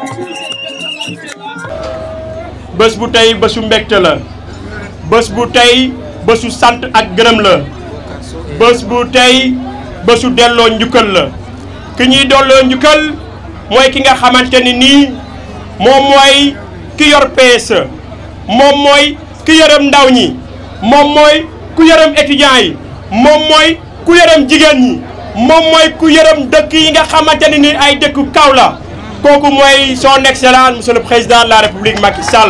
bés bu tey bésu mbégte la bés bu tey bésu sant ak gërëm la bés bu tey bésu delloo njukkal la ki ñuy delloo njukkal mooy ki nga xamante ni nii moom mooy ki yor PSE moom mooy ki yërëm ndaw ñi moom mooy ku yërëm étudiants yi moom mooy ku yërëm jigéen ñi moom mooy ku yërëm dëkk yi nga xamante ni nii ay dëkku kaw la kooku mooy son excellence monsieur le président de la république Macky Sall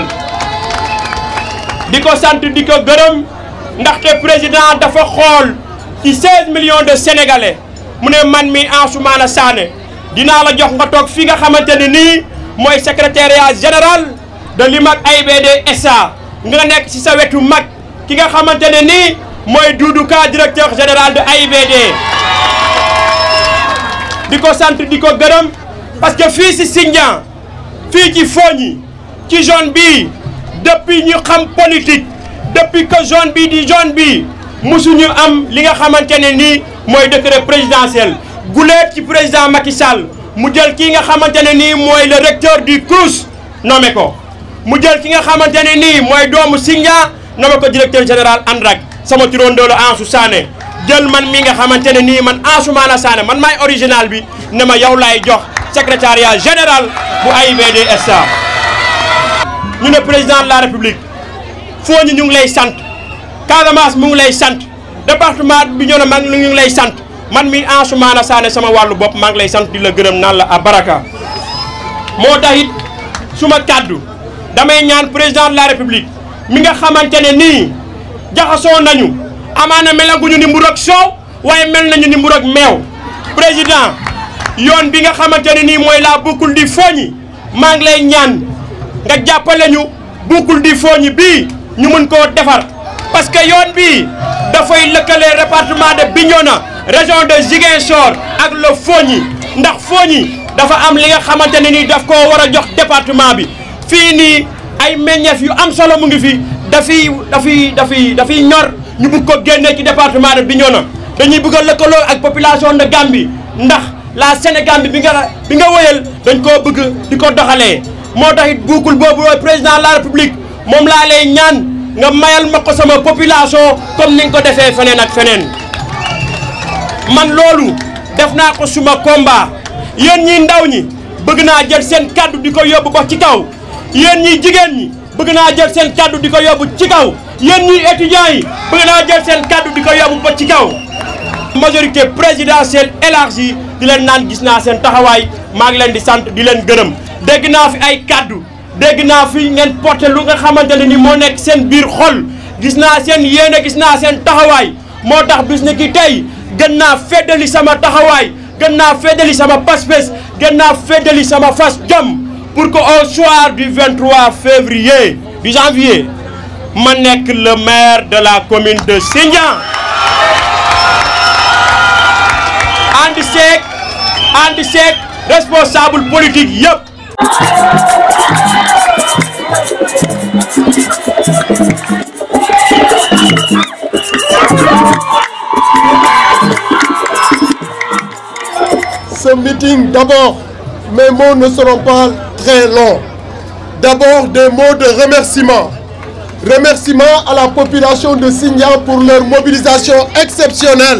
di ko sant di ko gërëm ndaxte président dafa xool ci 16 millions de sénégalais mu ne man mi Ansoumana Sané dinaa la jox nga toog fi nga xamante ne nii mooy secrétariat général de l'IMAK AIBD SA nga nekk ci sa wetu mag ki nga xamante ne nii mooy Doudou Ka directeur général de AIBD di ko sant di ko gërëm parce que fii ci Sindian fii ci Fogny ci zone bii depuis ñu xam politique depuis que zone bii di zone bii musuñu am li nga xamante ne nii mooy décret présidentiel guleet ci président Macky Sall mu jël kii nga xamante ne nii mooy le recteur du CROUS nommé ko mu jël ki nga xamante ne nii mooy doomu Sindian nommé ko directeur général ANRAC sama turandoo la Ansou Sané jël man mi nga xamante ne nii man Ansoumana Sané man maay original bi ne ma yow laay jox secrétariat général bu AIBD SA ñu ne président de la république Fogny ñu ngi lay sant Casamance mu ngi lay sant département bi ñoo ne maa ngi ñu ngi lay sant man mi Ansoumana Sané sama wàllu bopp maa ngi lay sant di la gërëm naan la a baraka moo tax it suma kàddu damay ñaan président de la république mi nga xamante ne nii jaxasoo nañu amaana melaguñu ni mburu ak soow waaye mel nañu ni mburu ak meew président yoon bi nga xamante ne nii mooy la boucle du Fogny maa ngi lay ñaan nga jàppale ñu boucle du Fogny bii ñu mën koo defar parce que yoon bii dafay lëkkale département de Bignona région de Ziguinchor ak le Fogny ndax Fogny dafa am li nga xamante ne nii daf koo war a jox département bi fii nii ay meññeef yu am solo mu ngi fi dafiy dafiy dafiy dafiy ñor ñu bëgg ko génnee ci département de Bignona dañuy bëgg a lëkkaloo ak population de Gambie ndax la Sénégambie bi nga bi nga wëyal dañ koo bëgg di ko doxalee moo tax it buukul boobu président de la république moom laa lay ñaan nga mayal ma ko sama population comme ni nga ko defee feneen ak feneen man loolu def naa ko suma combat yéen ñi ndaw ñi bëgg naa jël seen kaddu di ko yóbbu ba ci kaw yéen ñi jigéen ñi bëgg naa jël seen kaddu di ko yóbbu ci kaw yéen ñi étudiants yi bëgg naa jël seen kaddu di ko yóbbu ba ci kaw majorité présidentielle élargie di leen naan gis naa seen taxawaay maa ngi leen di sant di leen gërëm dégg naa fi ay kaddu dégg naa fi ngeen porté lu nga xamante ne ni moo nekk seen biir xol gis naa seen yéene gis naa seen taxawaay moo tax bis ni ki tey gën naa feddali sama taxawaay gën naa feddali sama pas-pas gën naa feddali sama fas jom pour que au soir du 23 février du janvier ma nekk le maire de la commune de Sindian ànd seeg ànd seeg responsable politique yëpp Ce meeting, d'abord, mes mots ne seront pas très longs. D'abord, des mots de remerciement. Remerciement à la population de Signan pour leur mobilisation exceptionnelle.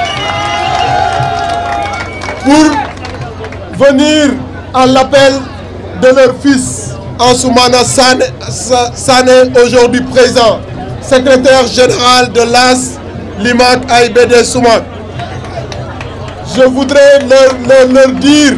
Pour venir à l'appel de leur fils, Ansoumana Sané, Sané aujourd'hui présent, secrétaire général de l'AS, l'IMAC AIBD Soumak. Je voudrais leur, leur, leur dire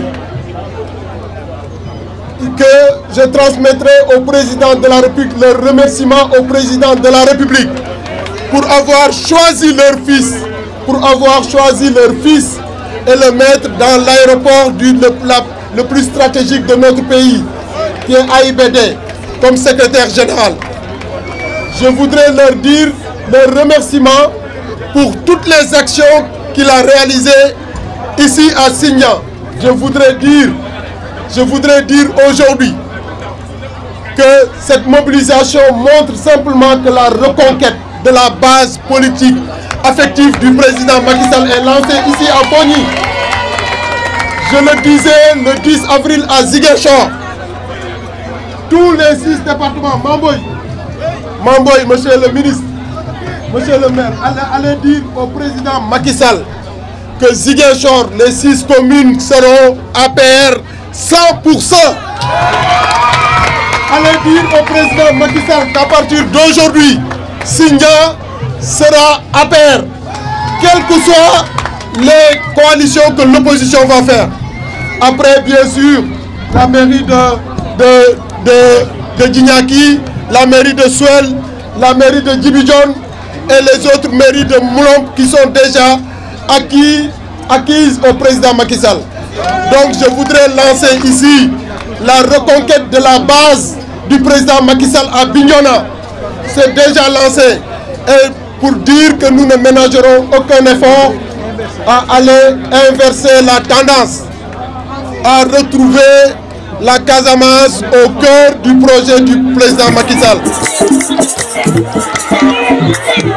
que je transmettrai au président de la République leur remerciement au président de la République pour avoir choisi leur fils, pour avoir choisi leur fils et le mettre dans l'aéroport du le, la, le plus stratégique de notre pays, qui est AIBD, comme secrétaire général. Je voudrais leur dire leur remerciement pour toutes les actions qu'il a réalisées ici à Signan. Je voudrais dire je voudrais dire aujourd'hui que cette mobilisation montre simplement que la reconquête de la base politique affective du président Macky Sall est lancée ici à Fogny. Je le disais le 10 avril à Ziguinchor, tous les six départements Mamboy Mamboy monsieur le ministre monsieur le maire allez, allez dire au président Macky Sall que Ziguinchor les six communes seront APR 100% allez dire au président Macky Sall qu'à partir d'aujourd'hui Sindia sera APR quelles que soient les coalitions que l'opposition va faire après bien sûr la mairie de de de de Djignaki la mairie de Suel la mairie de Djibidjon et les autres mairies de Moulomp qui sont déjà acquis, acquises au président Macky Sall. Donc je voudrais lancer ici la reconquête de la base du président Macky Sall à Bignona. C'est déjà lancé. Et pour dire que nous ne ménagerons aucun effort à aller inverser la tendance, à retrouver la Casamance au cœur du projet du président Macky Sall.